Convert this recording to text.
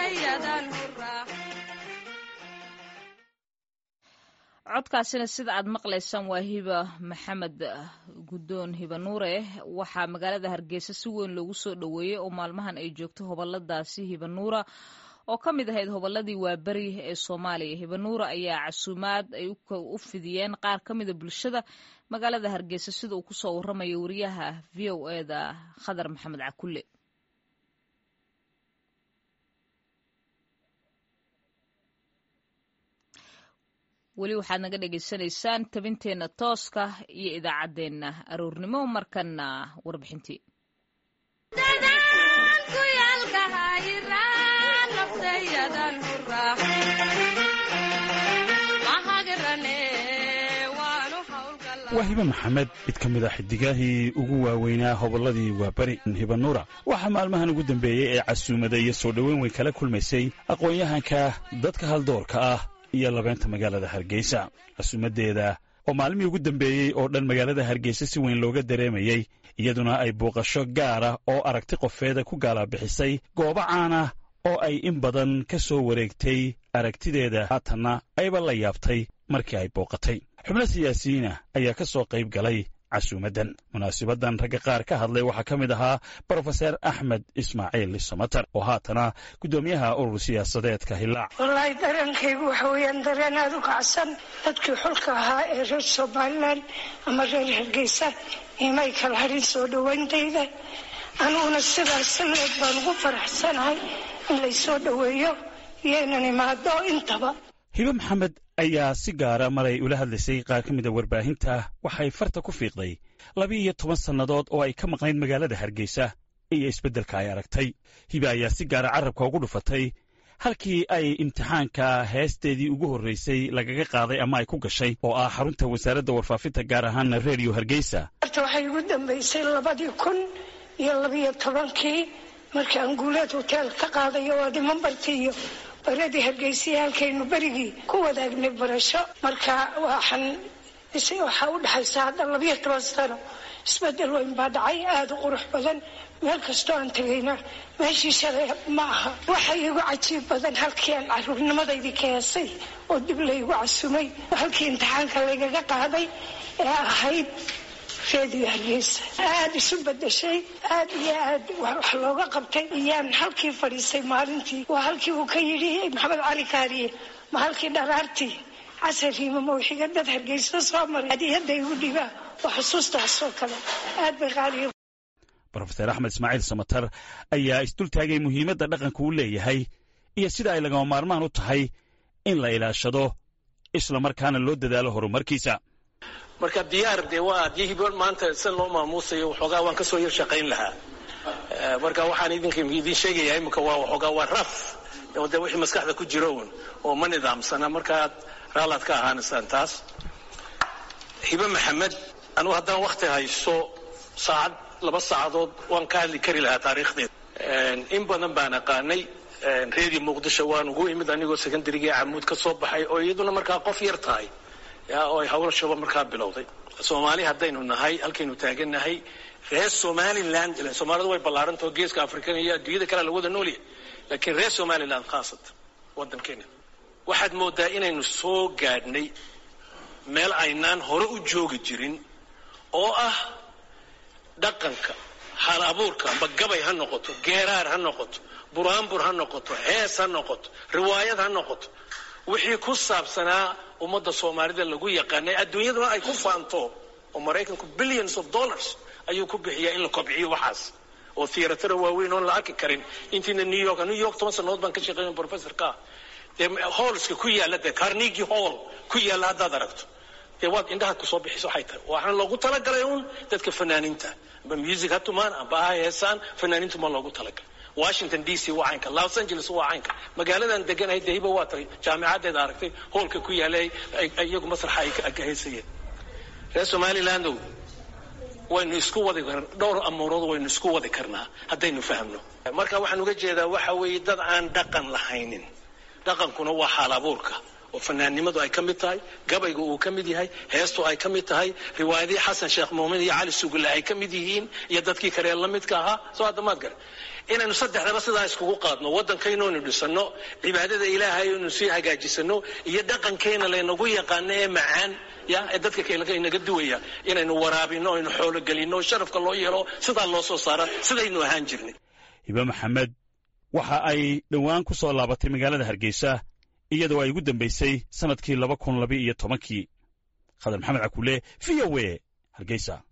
codkaasina sida aad maqlaysaan waa hiba maxamed guddoon hiba nuure waxaa magaalada hargeysa si weyn loogu soo dhoweeyey oo maalmahan ay joogto hoboladaasi hiba nuura oo ka mid ahayd hobolladii waaberi ee soomaaliya hiba nuura ayaa casuumaad ay u fidiyeen qaar ka mida bulshada magaalada hargeysa sida uu kusoo waramayo wariyaha v o eda khadar maxamed cakulle weli waxaad naga dhagaysanaysaan tabinteenna tooska iyo idaacaddeenna aroornimo markanna warbixintii waa hibe maxamed mid ka mid a xidigaahii ugu waaweynaa hobolladii waaberi hiba nuura waxaa maalmahan ugu dambeeyey ee casuumada iyo soo dhoweyn weyn kala kulmaysay aqoon-yahanka dadka haldoorka ah iyo labeynta magaalada hargeysa casuumaddeeda oo maalmihii ugu dambeeyey oo dhan magaalada hargeysa si weyn looga dareemayey iyaduna ay booqasho gaara oo aragti qofeeda ku gaalabixisay goobo caana oo ay in badan ka soo wareegtay aragtideeda haatanna ayba la yaabtay markii ay booqatay xubno siyaasiyiina ayaa ka soo qayb galay casuumaddan munaasibaddan ragga qaar ka hadlay waxaa ka mid ahaa brofeser axmed ismaaciil samatar oo haatana guddoomiyaha urur siyaasadeedka hilaac wallaahi dareenkaygu waxa weeyaan dareen aada u kacsan dadkii xulka ahaa ee reer somalilan ama reer hargeysa imay kala harin soo dhowayntayda aniguna sidaas leed baan ugu faraxsanahay in laysoo dhoweeyo iyo inan imaado intaba hibe maxamed ayaa si gaara maray ula hadlaysay qaar ka mida warbaahinta waxay farta ku fiiqday laba-iyo toban sannadood oo ay ka maqnayd magaalada hargeysa iyo isbeddelka ay aragtay hibe ayaa si gaara carabka ugu dhufatay halkii ay imtixaanka heesteedii ugu horraysay lagaga qaaday ama ay ku gashay oo ah xarunta wasaaradda warfaafinta gaar ahaana redio hargeysa horta waxay igu dambaysay labadii kun iyo labiyo tobankii markii aan guuleed hoteel ka qaadayo waa dhiman barti iyo baradii hargeysiya halkaynu berigii ku wadaagnay barasho marka waxaan waxaa u dhexaysa hadda labiyo toban sano isbedel weyn baa dhacay aada u qurux badan meel kastoo aan tegayna meeshii shalay ma aha waxa iigu cajiib badan halkii aan caruurnimadaydii ka heesay oo dib laygu casumay halkii imtixaanka laygaga qaaday ee ahayd reediyo hargeysa aada isu bedeshay aada iyo aad wax looga qabtay iyaan halkii fadhiisay maalintii waa halkii uu ka yidhi maxamed cali kaariye ma halkii dharaartii casariima mawxiga dad hargeysa soo maray hadiyadda igu dhibaa waa xusuustaas oo kale aad bay qaaliya brofeser axmed ismaaciil samatar ayaa isdultaagay muhiimadda dhaqanka uu leeyahay iyo sida ay lagama maarmaan u tahay in la ilaashado isla markaana loo dadaalo horumarkiisa marka diyaar dee waa haddii hibo maanta sida loo maamuusayo waxoogaa waan kasoo yar shaqayn lahaa marka waxaan idinka idin sheegayaa imika waa waxoogaa waa raf de wixii maskaxda ku jiro un oo ma nidaamsana markaad raalaad ka ahaanaysaan taas hibe maxamed anugu haddaan wakti hayso saacad laba saacadood waan ka hadli kari lahaa taariikhdeeda in badan baan aqaanay redio muqdisho waan ugu imid anigoo secondarygii camuud ka soo baxay oo iyaduna markaa qof yar tahay oo ay hawlashaba markaa bilowday soomaali haddaynu nahay halkaynu taagannahay reer somaliland soomaalidu way ballaarantao geeska afrikan iyo adduunyada kale la wada noolyahay laakiin reer somaliland khaasatan waddankeena waxaad moodaa inaynu soo gaadhnay meel aynaan hore u joogi jirin oo ah dhaqanka hal abuurka amba gabay ha noqoto geeraar ha noqoto buraanbur ha noqoto hees ha noqoto riwaayad ha noqoto wixii ku saabsanaa ummadda soomaalida lagu yaqaanay adduunyaduna ay ku faanto oo maraykanku billions of dollars ayuu ku bixiyaa in la kobciyo waxaas oo theatara waaweyn oon la arki karin intiina new york new york toban sannadood baan ka shaqeynay professorka dee hallska ku yaalla dee carnegie hall ku yaalla haddaad aragto dee waad indhahaad kusoo bixiso waxay tahay waxaan loogu talagalay uun dadka fanaaniinta amba music ha tumaan amba ha heesaan fanaaniintu ma loogu talagalay washington d c waa caynka los angeles waa caynka magaaladan deganahay dee hiba waa tagay jaamicaddeeda aragtay hoolka ku yaalay iyagu masraxa ay ka heysayeen reer somalilandow waynu isku wadi dhowr amuurood waynu isku wadi karnaa haddaynu fahmno marka waxaan uga jeedaa waxa weeye dad aan dhaqan lahaynin dhaqankuna waa xaal abuurka oo fanaannimadu ay ka mid tahay gabaygu uu ka mid yahay heestu ay ka mid tahay riwaayadii xasan sheekh muumin iyo cali sugulle ay ka mid yihiin iyo dadkii kale la midka ahaa soo haddamaad gare inaynu saddexdaba sidaa iskugu qaadno waddankaynoonu dhisanno cibaadada ilaahay inu sii hagaajisano iyo dhaqankayna laynagu yaqaano ee macaan ya ee dadka kale inaga duwaya inaynu waraabino aynu xoologelinno sharafka loo yeelo sidaa loo soo saara sidaynu ahaan jirnay hibe maxamed waxa ay dhowaan ku soo laabatay magaalada hargeysa iyadoo ay ugu dambaysay sannadkii laba kun laba iyo tobankii khadar maxamed cakuule v o a hargeysa